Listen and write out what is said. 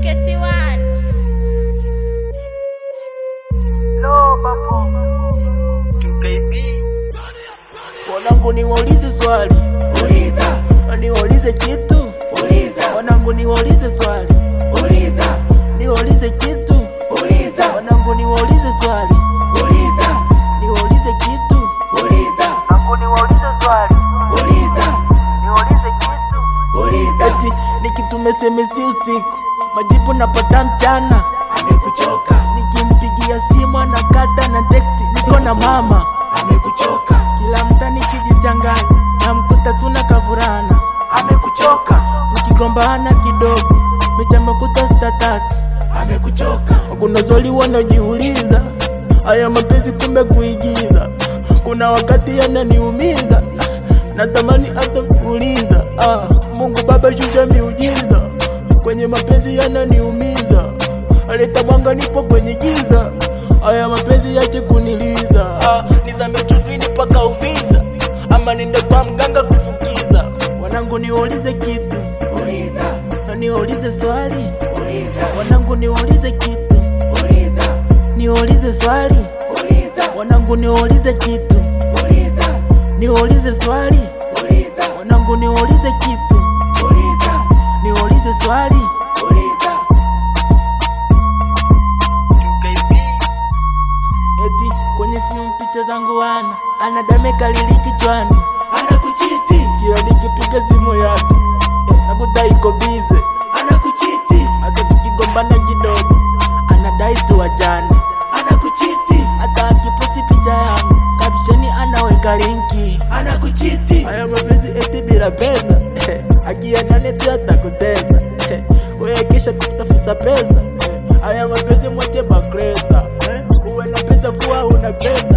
KT1 Wanangu niwaulize swali, Uliza, niwaulize kitu, uliza, wanangu niwaulize swali, uliza, niwaulize kitu, uliza, wanangu niwaulize swali, uliza, niwaulize kitu, uliza, wanangu niwaulize swali, uliza, niwaulize kitu. uliza. Eti nikitume semesi usiku, majibu napata mchana, Amekuchoka, nikimpigia simu anakata na teksti, niko na mama amekuchoka, kila mta nikijichanganya, namkuta tuna kavurana, amekuchoka, tukigombana kidogo, mechamekuta statasi amekuchoka, Kuna swali wanajiuliza, haya mapenzi kumbe kuigiza. Kuna wakati yananiumiza, natamani hata kuuliza. Ah, Mungu Baba shusha miujiza, kwenye mapenzi yananiumiza. Leta mwanga, nipo kwenye giza, haya mapenzi yache kuniliza. Ah, nizame chumvini mpaka Uvinza, ama ninde kwa mganga kufukiza. Wanangu niulize kitu, uliza, niulize swali, uliza, wanangu niulize kitu uliza, niulize swali uliza, wanangu niulize kitu uliza, niulize swali uliza, wanangu niulize kitu uliza, niulize swali uliza. eti kwenye simu picha zangu wana anadameka lili kichwani Anakuchiti, kila nikipiga simu yake eh, nakuta iko bize anakuchiti, hata tukigombana kidogo anadai tuwajane anakuchiti, hata akiposti picha yangu kapsheni anaweka linki anakuchiti, haya mapenzi eti bila pesa akianane tu atakutesa wewe kisha kutafuta pesa haya mapenzi mwache bakresa uwe na pesa fua una pesa